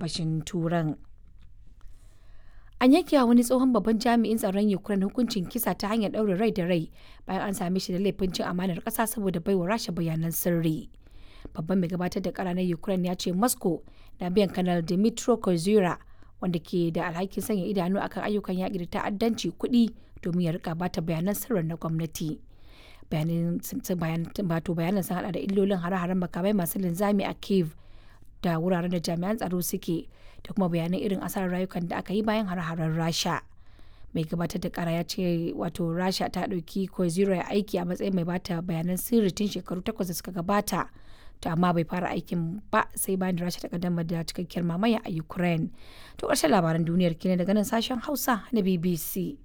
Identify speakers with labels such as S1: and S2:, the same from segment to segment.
S1: gabashin turan an yanke wani tsohon babban jami'in tsaron ukraine hukuncin kisa ta hanyar ɗaurin rai da rai bayan an same shi da laifin cin amanar ƙasa saboda baiwa rasha bayanan sirri babban mai gabatar da kara na ukraine ya ce moscow na biyan kanal dimitro kozura wanda ke da alhakin sanya idanu akan ayyukan yaƙi da ta'addanci kuɗi domin ya rika bata bayanan sirrin na gwamnati bayanan sun hada da illolin hare-haren makamai masu linzami a kiev da wuraren da jami'an tsaro suke da kuma bayanan irin asarar rayukan da aka yi bayan hare-haren rasha mai gabatar da kara ya ce wato rasha ta ɗauki kozura aiki a matsayin mai bata bayanan sirri tun shekaru takwas da suka gabata to amma bai fara aikin ba sai bayan da rasha ta kaddama da cikakkiyar mamaya a ukraine to ƙarshen labaran duniyar kenan daga nan sashen hausa na bbc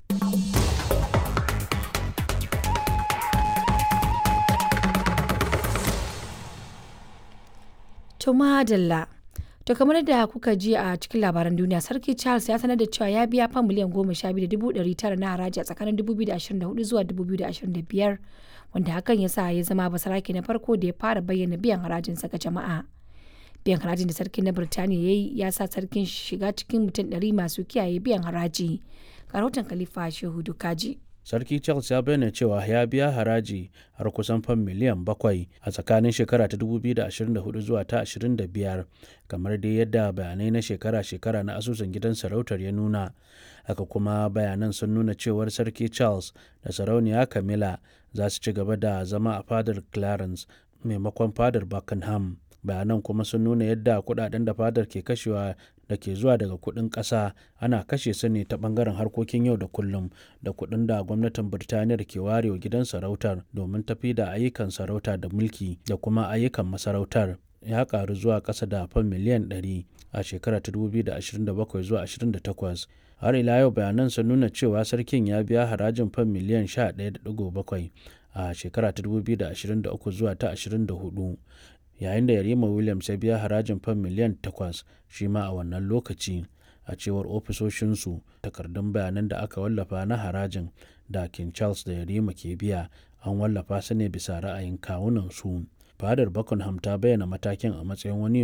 S1: to madalla to kamar da kuka ji a cikin labaran duniya sarki charles ya sanar da cewa ya biya fan miliyan goma sha biyu da dubu ɗari tara na haraji a tsakanin 2024 zuwa 2025 wanda hakan ya sa ya zama basarake na farko da ya fara bayyana biyan harajinsa ga jama'a biyan harajin da sarkin na birtaniya ya yi ya sa sarkin shiga cikin mutum ɗari masu kiyaye biyan haraji ga rahoton khalifa shehu dukaji
S2: sarki charles ya bayyana cewa ya biya haraji har kusan fan miliyan bakwai a tsakanin shekara ta 2024 zuwa ta 25 kamar dai yadda bayanai na shekara-shekara na asusun gidan sarautar ya nuna haka kuma bayanan sun nuna cewar sarki charles da sarauniya camilla za su ci gaba da zama a fadar clarence maimakon fadar buckingham bayanan kuma sun nuna yadda kudaden da fadar ke kashewa da ke zuwa daga kudin kasa ana kashe su ne ta bangaren harkokin yau da kullum da kudin da gwamnatin birtaniya ke warewa gidan sarautar domin tafi da ayyukan sarauta da mulki da kuma ayyukan masarautar ya karu zuwa kasa da fan miliyan 100 a shekarar 2027 zuwa 28 har ila yau bayanan sun nuna cewa sarkin ya biya harajin fan miliyan 11.7 a shekara 2023 zuwa ta 24 yayin da yarima williams ya biya harajin fan miliyan 8 shi ma a wannan lokaci a cewar ofisoshinsu takardun bayanan da aka wallafa na harajin da king charles da yarima ke biya an wallafa su ne bisa ra'ayin kawunan su fadar buckingham ta bayyana matakin a matsayin wani